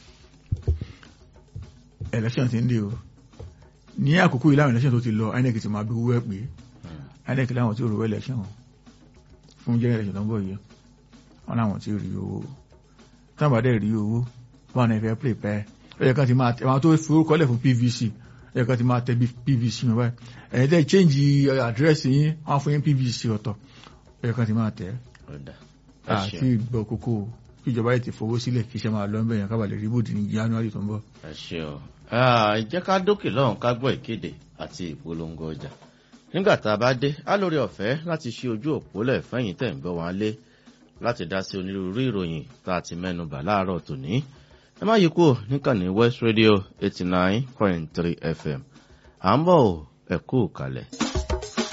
S1: election ti ń dé o ní àkókò ìlànà election tó ti lọ inec ti máa bí owó ẹ̀ pé
S2: Hmm.
S1: inec láwọn tí ó rò election o fún general election tó ń bọ̀ yìí wọn láwọn tí ó rí owó táwọn dẹ̀ rí owó wọn náà fẹ́ play pẹ́ ó yẹ kán ti máa tẹ àwọn tó forúkọlẹ̀ fún pvc ó yẹ kán ti máa tẹ bí pvc wọn báyìí ẹ̀yin tẹ́ change address yín wọn fún yín pvc ọ̀tọ̀ ó yẹ kán ti máa tẹ̀ ẹ́
S2: Ó dà. Ẹ
S1: àti
S2: ṣeun.
S1: ìgbọ́ kókó ìjọba yìí ti fowó sílẹ̀ kí iṣẹ́ máa lọ ń bẹ̀yàn kábàlẹ̀ rí bòdì ní january tó ń bọ̀.
S2: ẹ ṣe ọ Ah, jẹ́ ká dókè lọ́hùn ká gbọ́ ìkéde àti ìpolongo ọjà nígbà tá a bá dé á lórí ọ̀fẹ́ láti ṣí ojú òpó lẹ̀ fẹ́yìn tẹ̀ ń gbọ́ wọn lé láti dá sí onírúurú ìròyìn tá a ti mẹ́nu bà láàárọ̀ tòní ẹ má yí kúrò níkànnì west radio eighty nine point three fm à ń bọ̀ ọ́ ẹ kú kalẹ̀.